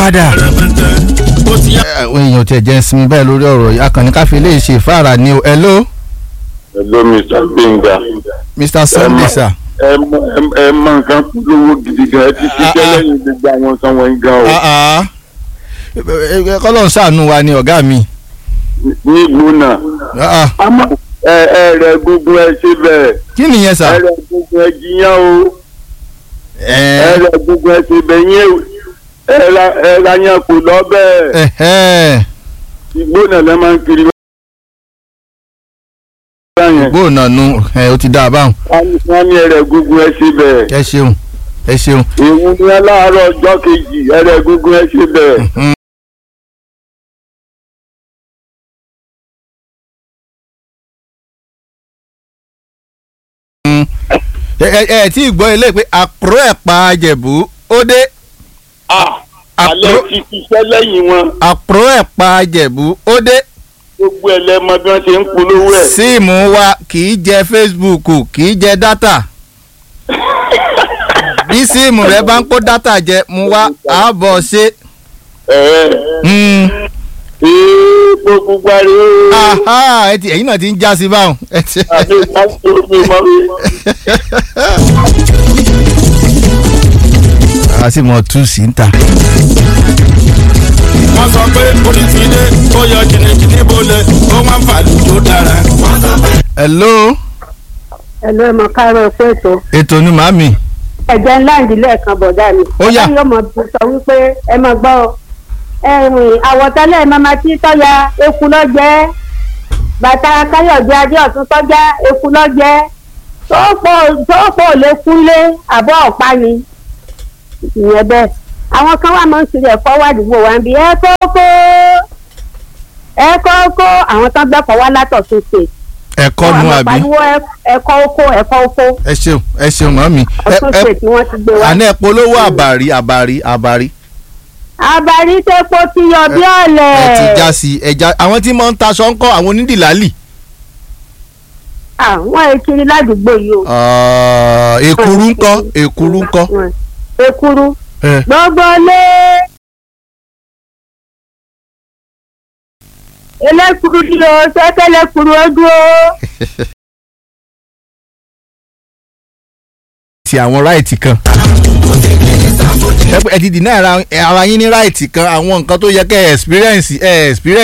padà. ó ti yá. àwọn èèyàn tiẹ̀ jẹ́ sinmi báyìí lórí ọ̀rọ̀ yìí akànnì káfí lè ṣe ìfáàrà ni o hello Hello Mr. Gbénga. Mr. Sunday sir. ẹ mọ ẹ mọ nǹkan polówó gidi gan ẹ ti ṣiṣẹ́ lẹ́yìn gbogbo àwọn nǹkan wọ̀nyí gan o. Ah, ah. kọ́lọ̀ ń ṣàánú wa ni ọ̀gá mi. nílùú náà. Ah, ah. àmọ́ ẹ ẹ rẹ gbogbo ẹ ṣe bẹ́ẹ̀ kí nìyẹn ẹ sà. rẹ gbogbo ẹ jiyàn o ẹ ẹ rẹ gbogbo ẹ ṣe bẹ́ẹ̀ yẹn ẹ ra ẹ ra yẹn kò lọ bẹ́ẹ̀ ẹ igbó náà lẹ́ máa ń kiri báyẹn gbóònà nu ẹ ó ti dá a báwọn. wọ́n ní ẹ rẹ gbogbo ẹ ṣe bẹ́ẹ̀ ẹ ṣeun ẹ ṣeun. ìwú ni ẹ láàárọ̀ ọjọ́ kejì ẹ rẹ gbogbo ẹ ṣe bẹ́ẹ̀. Mm. ẹ ẹ ẹ tí ì gbọ́ ilé pé àpòrò ẹ̀pà àjẹ̀bú ó dé Ah, alẹ́ ti ṣiṣẹ́ lẹ́yìn wọn àpòrò ẹ̀pà àjẹ̀bú ó dé gbogbo ẹlẹ́mọ bí wọ́n ṣe ń polówó ẹ̀. síìmù wa kì í jẹ Facebook kì í jẹ dátà bí síìmù rẹ bá ń kó dátà jẹ mu wá àbọ̀ ṣe. ẹ̀ẹ́ Mm. ee gbogbo gbari ooo. Aha, ẹ ti ẹ̀yin náà ti ń já sí báwọn. Ẹ ti- àbí ìpàdé omi mọ́ mi. a sì mọ tú sí ń ta. wọ́n sọ pé olùsílẹ̀ ó yọ jìnnìjìnnì bolẹ̀ ó máa ń fàlù tó dára. hello ẹ̀lú ẹ̀mọ káàárọ̀ fún ètò ètò ni màmí. ẹ̀jẹ̀ ńlá ìdílé kan bọ̀dá mi. Ó yá. ọ̀gá yóò mọ̀ bí sọ wípé ẹ máa gbọ́ ọ. ẹ̀rìn àwọ̀tẹ́lẹ̀ mama tí tọ́ya eku lọ́jẹ́ bàtà káyọ̀dé adéọ̀tún tọ́já eku lọ́jẹ́ tóòpọ̀ ò lè kúnlé àbọ̀ ọ̀pá ni ìyẹn bẹ́ẹ̀. àwọn kan wà máa ń kiri ẹ̀fọ́ wà dùgbò wa ń bi ẹ kókó ẹ kókó àwọn tán gbẹ́kọ̀ wá látọ̀ tó ṣe. ẹ̀kọ́ nu Àwọn àbí. pariwo ẹ- ẹ̀kọ́ oko ẹ̀kọ́ oko ẹ ṣeun ẹ ṣeun màmí. ẹ ọtún ẹ ṣe tí wọ́n ti gbé wá. àná ẹ polówó àbàrí àbàrí àbàrí. àbárí tepo ti yọ bí ọ̀lẹ̀. ẹ ti já sí ẹja àwọn tí mo ń taṣọ ń kọ́ àwọn onídìlálì. àwọn èkiri ládùúgbò yìí o. Ah, èkuru ń kọ́ èkuru ń kọ́. Wọ́n- èkuru ẹ gbogbo lé. elékuru dúró sẹ́kẹ́lẹ́kuru ó dúró. ti àwọn ráìtì kan. ẹ pé ẹ ti dì náà ara ara yín ní ráìtì kan àwọn nǹkan tó yẹ kẹ́ ẹ experience ẹ experience.